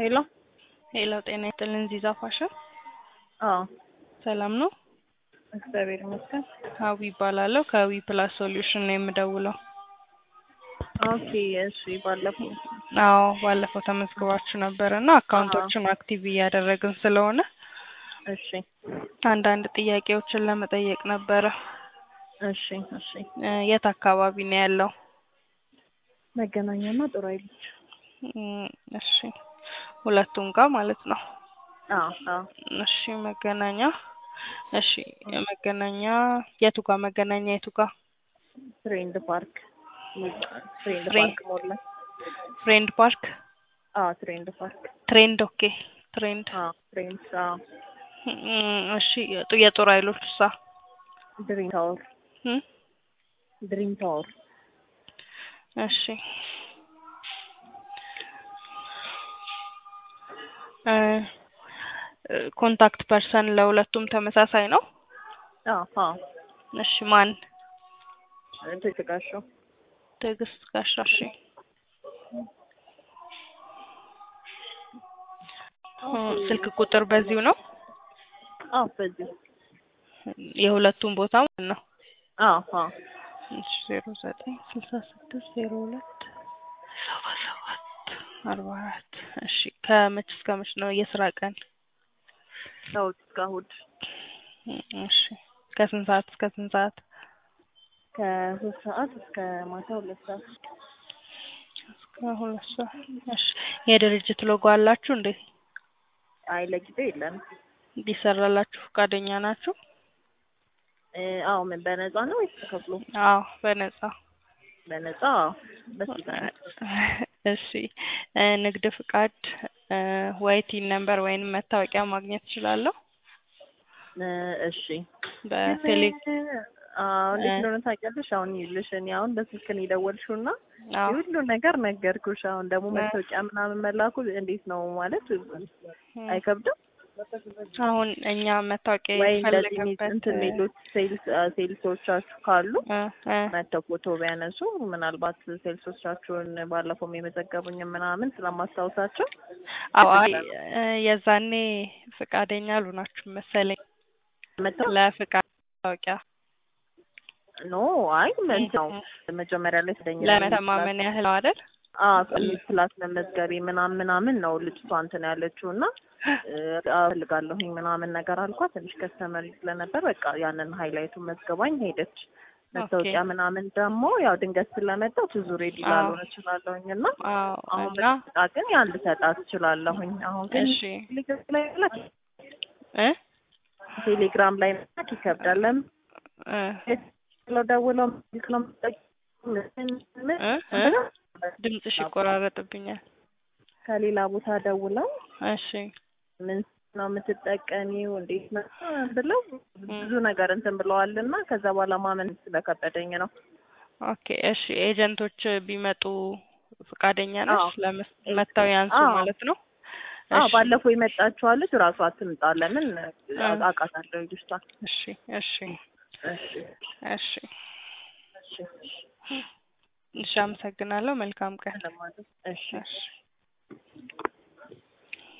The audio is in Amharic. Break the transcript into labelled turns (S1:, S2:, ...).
S1: ሄሎ
S2: ሄሎ ጤና ይስጥልን ዚዛ ፋሽን
S1: አዎ
S2: ሰላም ነው?
S1: እግዚአብሔር ይመስገን።
S2: ሀዊ ይባላለሁ ከዊ ፕላስ ሶሉሽን ነው የምደውለው።
S1: ኦኬ እሺ። ባለፈው
S2: አዎ ባለፈው ተመዝግባችሁ ነበር እና አካውንቶችን አክቲቭ እያደረግን ስለሆነ
S1: እሺ
S2: አንዳንድ ጥያቄዎችን ለመጠየቅ ነበረ።
S1: እሺ እሺ።
S2: እ የት አካባቢ ነው ያለው?
S1: መገናኛና ጥሩ አይልች
S2: እም፣ እሺ ሁለቱም ጋር ማለት ነው።
S1: አዎ አዎ
S2: እሺ መገናኛ እሺ መገናኛ የቱ ጋር መገናኛ የቱ ጋር?
S1: ፍሬንድ ፓርክ ፍሬንድ
S2: ፍሬ-
S1: ፓርክ ሞላ
S2: ፍሬንድ ፓርክ
S1: አዎ ትሬንድ ፓርክ
S2: ትሬንድ ኦኬ ትሬንድ
S1: አዎ ፍሬንድ አዎ
S2: እም፣ እሺ የጡ- የጦር ኃይሎች ሳ
S1: ድሪም ታወር
S2: እም፣
S1: ድሪም ታወር
S2: እሺ እ እ ኮንታክት ፐርሰን ለሁለቱም ተመሳሳይ ነው?
S1: አዎ አዎ
S2: እሺ ማን?
S1: ትግጋሻው
S2: ትዕግስት ጋሻ። እሺ እ ስልክ ቁጥር በዚሁ ነው?
S1: አዎ በዚህ
S2: የሁለቱም ቦታ ማለት ነው?
S1: አዎ አዎ
S2: እሺ ዜሮ ዘጠኝ ስልሳ ስድስት ዜሮ ሁለት ሰባ ሰባት አርባ አራት እሺ ከመች እስከ መች ነው የስራ ቀን?
S1: ከእሑድ እስከ እሑድ
S2: እሺ ከስንት ሰዓት እስከ ስንት ሰዓት?
S1: ከሶስት ሰዓት እስከ ማታ ሁለት ሰዓት
S2: እስከ ሁለት ሰዓት እሺ የድርጅት ሎጎ አላችሁ እንዴ?
S1: አይ ለጊዜው የለንም።
S2: ሊሰራላችሁ ፈቃደኛ ናችሁ?
S1: እ አዎ ምን በነፃ ነው ወይስ ተከፍሎ?
S2: አዎ በነፃ
S1: በነፃ አዎ ደስ ይለናል።
S2: እሺ እ ንግድ ፍቃድ እ ወይ ቲን ነምበር ወይንም መታወቂያ ማግኘት እችላለሁ?
S1: እ እሺ
S2: በቴሌ
S1: አዎ እንዴት
S2: እ
S1: እንደሆነ ታውቂያለሽ? አሁን ይኸውልሽ እኔ አሁን በስልክ ነው የደወልሽው እና
S2: አዎ
S1: የሁሉ ነገር ነገርኩሽ። አሁን ደግሞ
S2: እ
S1: መታወቂያ ምናምን መላኩ እንዴት ነው ማለት
S2: እ
S1: አይከብድም
S2: አሁን እኛ መታወቂያ
S1: ወይ? እንደዚህ ሚ-
S2: የፈለገበት
S1: እንትን የሚሉት ሴልስ ሴልሶቻችሁ ካሉ
S2: እ እ
S1: መተው ፎቶ ቢያነሱ ምናልባት ሴልሶቻችሁን ባለፈውም የመዘገቡኝ ምናምን ስለማስታውሳቸው
S2: አዎ አይ እ የዛኔ ፈቃደኛ አልሆናችሁም መሰለኝ
S1: መተው
S2: ለፍቃድ መታወቂያ
S1: ኖ አይ ምን ነው መጀመሪያ ላይ ስለኛ
S2: ለመተማመን ያህል ነው አይደል?
S1: ክላስ መመዝገቤ ምናምን ምናምን ነው ልጅቷ እንትን ያለችው እና እ እፈልጋለሁኝ ምናምን ነገር አልኳት። ትንሽ ከስተመሪ ስለነበር በቃ ያንን ሀይላይቱን መዝገባኝ ሄደች። መታወቂያ ምናምን ደግሞ ያው ድንገት ስለመጣሁ ብዙ ሬዲ
S2: አዎ
S1: ላልሆን እችላለሁኝ እና
S2: አዎ
S1: አሁን
S2: እና
S1: በቃ ግን ያን ልሰጣት እችላለሁኝ። አሁን ግን
S2: እሺ
S1: ቴሌግራም ላይ መላክ
S2: እ
S1: ቴሌግራም ላይ መላክ ይከብዳል። ለምን
S2: እ
S1: ብለው ደውለው ስልክ ነው የምትጠቀሚው? ምን ምን
S2: እ እ ድምፅሽ ይቆራረጥብኛል።
S1: ከሌላ ቦታ ደውለው
S2: እሺ
S1: ምን ነው የምትጠቀሚው እንዴት ነው ብለው ብዙ ነገር እንትን ብለዋል እና ከዛ በኋላ ማመን ስለከበደኝ ነው።
S2: ኦኬ እሺ ኤጀንቶች ቢመጡ ፈቃደኛ ነሽ?
S1: አዎ
S2: ለመስ- መጥተው ያንሱ
S1: አዎ
S2: ማለት ነው?
S1: አዎ
S2: እሺ
S1: ባለፈው የመጣችዋ ልጅ ራሷ ትምጣ። ለምን
S2: እ
S1: አውቃታለሁ ልጅቷን።
S2: እሺ እሺ
S1: እሺ
S2: እሺ
S1: እሺ
S2: እሺ አመሰግናለሁ። መልካም ቀን።
S1: ለማለት እሺ
S2: እሺ